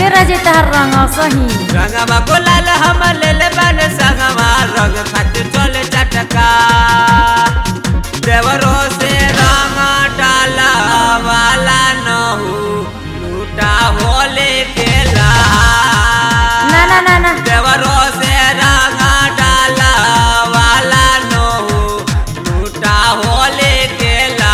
राजे तहर रंग सही रंगवा गुलाल हम ले ले बन संगवा रंग खातिर चले चटका देवरो से रंग डाला वाला नहू लूटा होले के ला ना ना ना ना देवरो से रंग डाला वाला नहू लूटा होले के ला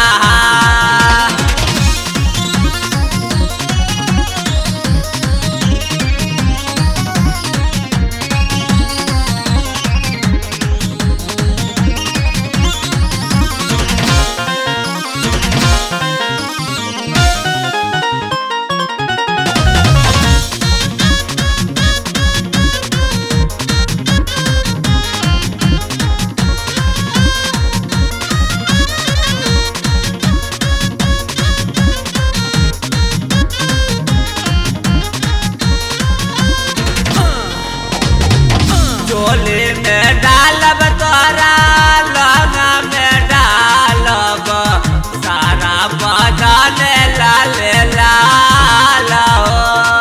चोली में डालब तोरा लगा में डालब सारा बदन लाल लाल हो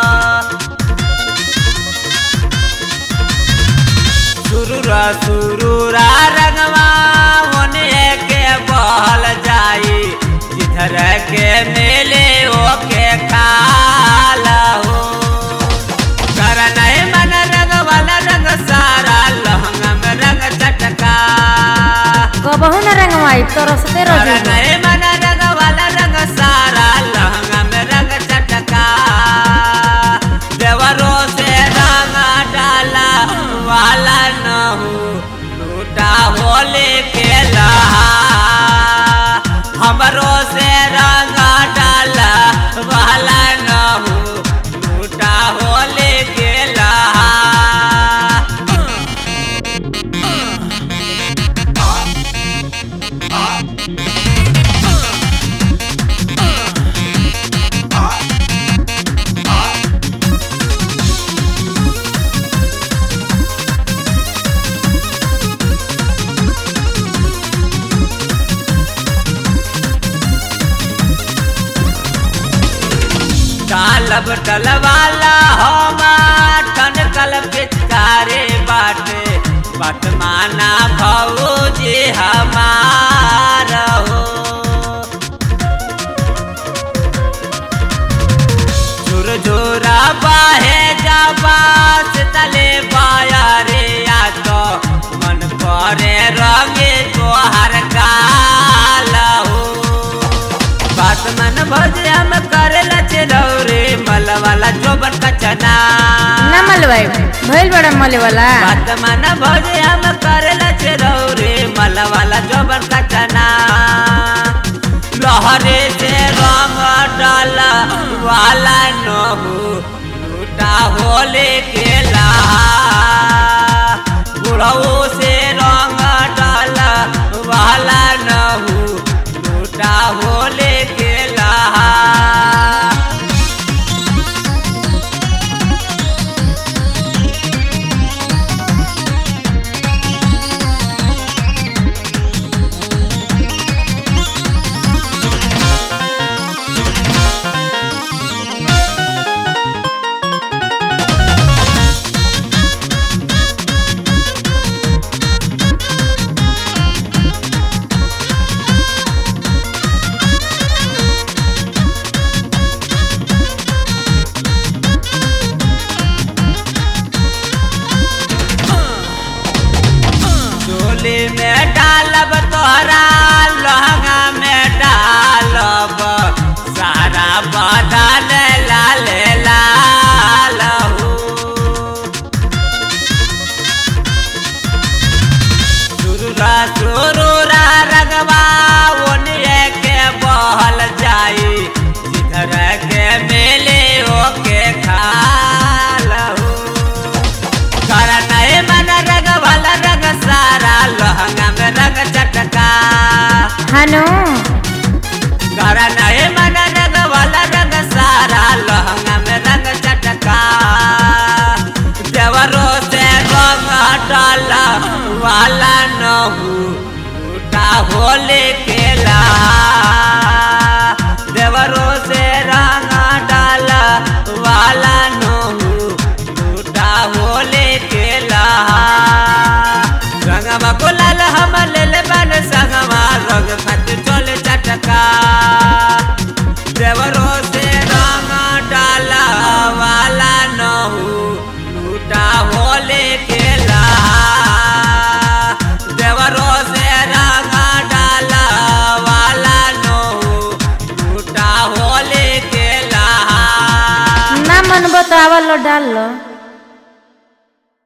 सुरुरा सुरुरा रंगवा होने के बहल जाई जिधर के मेले ओके खाल हो कर नहीं मन रंग वाला रंग सारा लहंगा में रंग चटका कबहू न रंगवाई तोरा से कर राजे नहीं मन रंग वाला रंग सारा लहंगा में रंग चटका देवरों से रंग डाला वाला न हो लूटा होले के लहा हमरो से रंग डाला वाला न हो लूटा होले के लहा डालब डलवाला होमा ठन कल पिचकारे बाटे बट माना भौजी हमार हो झुर झुरा बाहे जाबास तले बाया रे आ तो मन करे रंगे तोहर गाल हो बात मन भजे हम करे लचे रौरे मल वाला जोबन कचना ना मलवाई भइल बड़ा मले वाला बात मन भजे हम करे लचे रौरे मल वाला जोबन कचना लहरे से रंग डाला वाला न हो लूटा होले के ला बुढ़ऊ से रंग डाला वाला न हो लूटा होले के ला गुलाल हम ले ले बन संगवा रंग खत चल चटका देवरो से रंग डाला वाला न हो लूटा होले खेला देवरो से रंग डाला वाला न हो लूटा होले खेला ना मन बतावल डाल लो